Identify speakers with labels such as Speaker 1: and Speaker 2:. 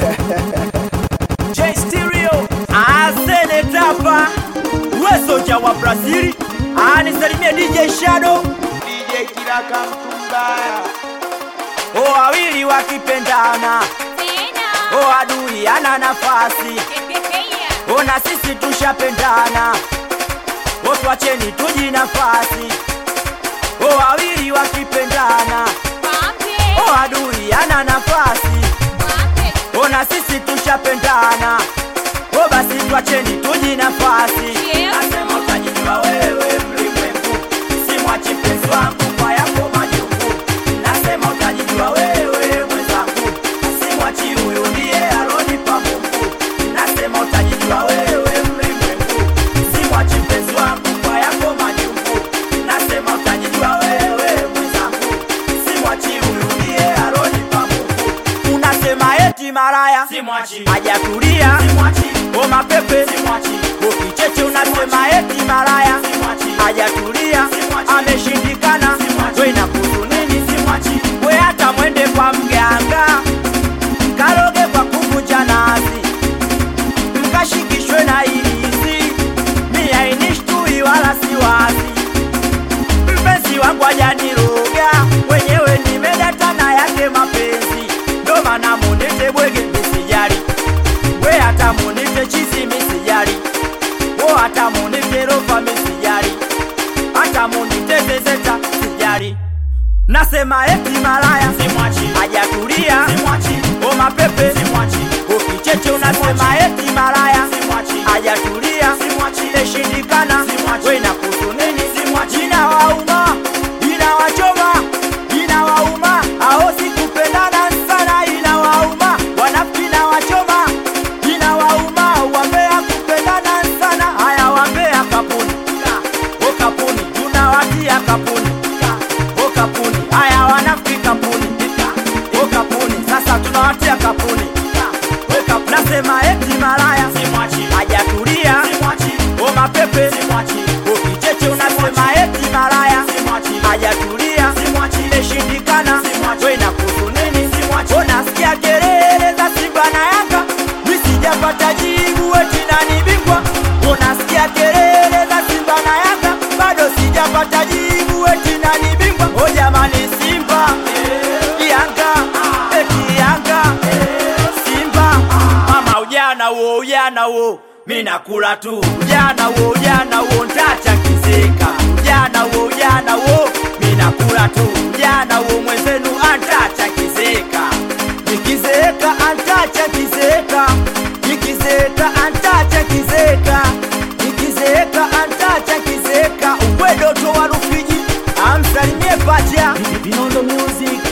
Speaker 1: J Stereo Asene Tapa Wesoja wa Brazili anisalimie DJ Shadow
Speaker 2: DJ Kiraka Mtumbaya
Speaker 1: o wawili wakipendana o adui ana nafasi o na sisi tushapendana o twacheni tuji nafasi o wawili wakipendana o adui ana nafasi o na sisi tushapendana o basi twacheni tuji nafasi
Speaker 3: Yeah.
Speaker 1: nasema utajijua wewe mlimwengu simwachi mpenzi wangu kwa yako majungu nasema utajijua wewe mwenzangu simwachi huyu ndiye alonipa Mungu nasema utajijua wewe mlimwengu simwachi mpenzi wangu kwa yako majungu nasema utajijua wewe mwenzangu simwachi huyu ndiye alonipa Mungu unasema eti maraya
Speaker 2: Simwachi
Speaker 1: hajatulia
Speaker 2: Simwachi
Speaker 1: o mapepe
Speaker 2: Simwachi
Speaker 1: ukicheche unasema eti maraya
Speaker 2: Simwachi
Speaker 1: hajatulia
Speaker 2: Simwachi.
Speaker 1: ameshindikana
Speaker 2: Simwachi.
Speaker 1: we nakusu nini
Speaker 2: Simwachi
Speaker 1: we hata mwende kwa mganga mkaroge kwa kuvunja nazi mkashikishwe na ilisi mi ainishtui wala siwazi mpenzi wangu ajaniroga wenyewe nimedatana yake mapenzi ndo maana munite bwege misijari we hata munite chizi misijari wo hata munite rofa misijari hata munite zezeta sijari nasema eti malaya
Speaker 2: Simwachi
Speaker 1: hajatulia
Speaker 2: Simwachi
Speaker 1: o mapepe
Speaker 2: Simwachi
Speaker 1: ukicheche unasema eti malaya
Speaker 2: Simwachi
Speaker 1: hajatulia
Speaker 2: Simwachi
Speaker 1: imeshindikana
Speaker 2: Simwachi.
Speaker 1: we nakusu nini
Speaker 2: Simwachi.
Speaker 1: inawauma inawachoma inawauma ao sikupendana sana inawauma wanafiki na wachoma inawauma wambea kupendana sana haya wambea kapuni o kapuni tunawatia kapuni o kapuni haya wanafiki kapuni o kapuni sasa tunawatia kapuni o kapuni nasema eti malaya
Speaker 2: Simwachi
Speaker 1: hajatulia
Speaker 2: Simwachi
Speaker 1: o mapepe
Speaker 2: Simwachi
Speaker 1: ukicheche unasema eti malaya
Speaker 2: Simwachi
Speaker 1: hajatulia
Speaker 2: Simwachi
Speaker 1: imeshindikana
Speaker 2: Simwachi.
Speaker 1: we nakusu nini
Speaker 2: Simwachi.
Speaker 1: unasikia kelele za Simba na Yanga misijapata jibu eti nani bingwa unasikia kelele za Simba na Yanga bado sijapata jibu eti nani bingwa o jamani Simba Yanga eti Yanga Simba mama ujana wo ujana wo mi nakula tu ujana wo ujana wo ntacha kizeka ujana wo ujana wo mi nakula tu ujana wo mwenzenu antacha kizeka nikizeeka antacha kizeka nikizeeka antacha kizeka nikizeeka antacha kizeka ukwedoto wa Rufiji amsalimie pacha Vinondo Music